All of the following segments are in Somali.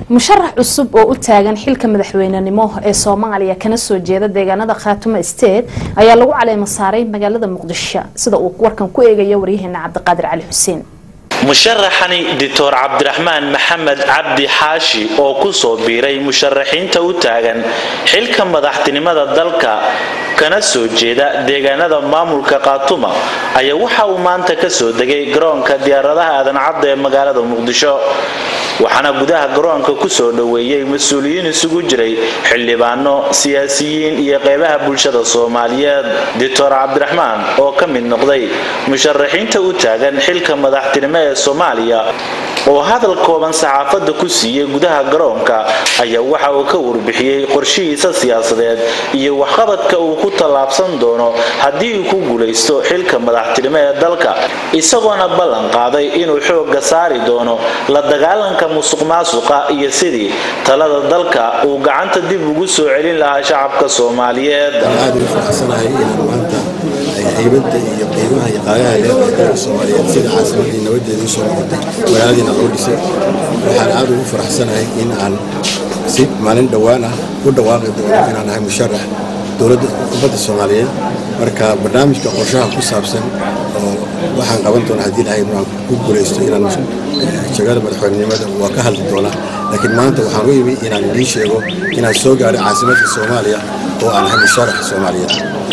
musharax cusub oo u taagan xilka madaxweynenimo ee soomaaliya kana soo jeeda deegaanada khaatumo state ayaa lagu caleema saaray magaalada muqdisho sida uu warkan ku eegaya waryaheena cabdiqaadir cali xuseen musharaxani doctor cabdiraxmaan maxamed cabdi xaashi oo ku soo biiray musharaxiinta u taagan xilka madaxtinimada dalka kana soo jeeda deegaanada maamulka khaatuma ayaa waxa uu maanta ka soo degay garoonka diyaaradaha aadan cadda ee magaalada muqdisho waxaana gudaha garoonka ku soo dhoweeyey mas-uuliyiin isugu jiray xildhibaano siyaasiyiin iyo qeybaha bulshada soomaaliyeed doctor cabdiraxmaan oo ka mid noqday musharaxiinta u taagan xilka madaxtinimo ee soomaaliya oo hadal kooban saxaafadda ku siiyey gudaha garoonka ayaa waxa uu ka warbixiyey qorshihiisa siyaasadeed iyo waxqabadka uu ku tallaabsan doono haddii uu ku guulaysto xilka madaxtinimo ee dalka isagoona ballan qaaday inuu xoogga saari doono la dagaalanka musuq maasuqa iyo sidii talada dalka uu gacanta dib ugu soo celin lahaa shacabka soomaaliyeed haybada iyo qiimaha iyo qaadaha leedahay dalka soomaaliyeed sida caasimadii nabadeeda usoo noqotay magaaladiina loo dhisay waxaan aad ugu faraxsanahay in aan si maalin dhowaan ah u dhawaaqi doono inaan ahay musharax dowladda ummadda soomaaliyeed marka barnaamijka qorshaha ku saabsan oo waxaan qaban doona haddii lahayd aan ku guulaysto inaan jagada madaxweynenimada waa ka hadli doonaa laakiin maanta waxaan u imi inaan idiin sheego inaan soo gaadhay caasimadka soomaaliya oo aan ahay musharax soomaaliyeed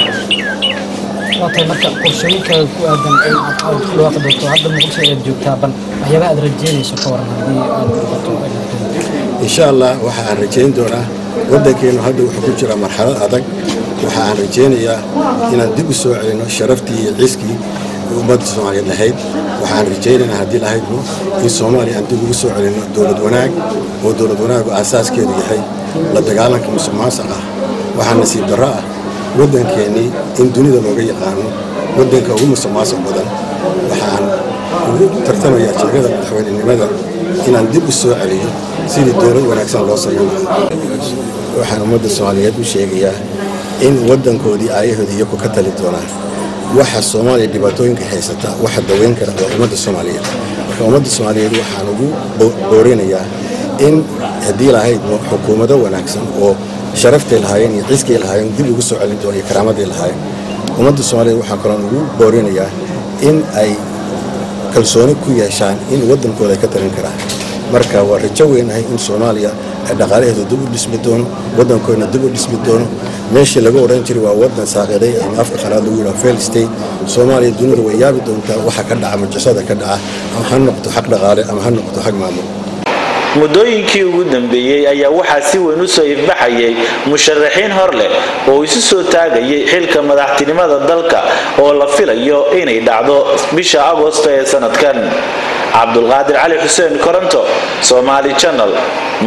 waatay marka qorshooyinkaaga ku aadan in aad aad ku dhawaaqi doonto hadda muqdisho ayaad joogtaa bal waxyaabaha aad rajeynayso ka waran haddii aad noqoto insha allah waxa aan rajayn doonaa waddankeennu hadda wuxuu ku jiraa marxalad adag waxa aan rajaynayaa inaan dib u soo celino sharaftii iyo ciiskii ummadda soomaaliyeed lahayd waxaan rajaynaynaa haddii lahaydno in soomaaliya aan dib ugu soo celino dowlad wanaag oo dowlad wanaagu aasaaskeedu yahay la dagaalanka musuq maasuq ah waxaa nasiib darro ah waddankeennii in dunida looga yaqaano waddanka ugu musuq maasuq badan waxaan ugu tartamayaa jegada madaxweynenimada inaan dib u soo celiyo sidii dowlad wanaagsan loo samayn lahaa waxaan ummadda soomaaliyeed u sheegayaa in waddankoodii aayahoodii iyagu ka tali doonaan waxa soomaaliya dhibaatooyinka haysata waxa daweyn kara waa ummadda soomaaliyeed marka ummadda soomaaliyeed waxaan ugu boorinayaa in haddii lahayd xukuumado wanaagsan oo sharaftay lahaayeen iyo ciiskay lahaayeen dib ugu soo celin doona iyo karaamaday lahaayeen ummadda soomaaliyeed waxaan kaloon ugu boorinayaa in ay kalsooni ku yeeshaan in waddankooda ay ka talin karaan marka waa rajo weynahay in soomaaliya ay dhaqaalaheedu dib u dhismi doono waddankoodna dib u dhismi doono meeshii laga odhan jiray waa waddan saaqiday ama afka qalaad lagu yidhaha fail state soomaaliya dunida way yaabi doontaa waxa ka dhaca majasada ka dhaca ama ha noqoto xag dhaqaale ama ha noqoto xag maamul muddooyinkii ugu dambeeyey ayaa waxaa si weyn u soo ifbaxayay musharaxiin hor leh oo isu soo taagayay xilka madaxtinimada dalka oo la filayo inay dhacdo bisha agosto ee sanadkan cabdulqaadir cali xuseen koronto somaali janal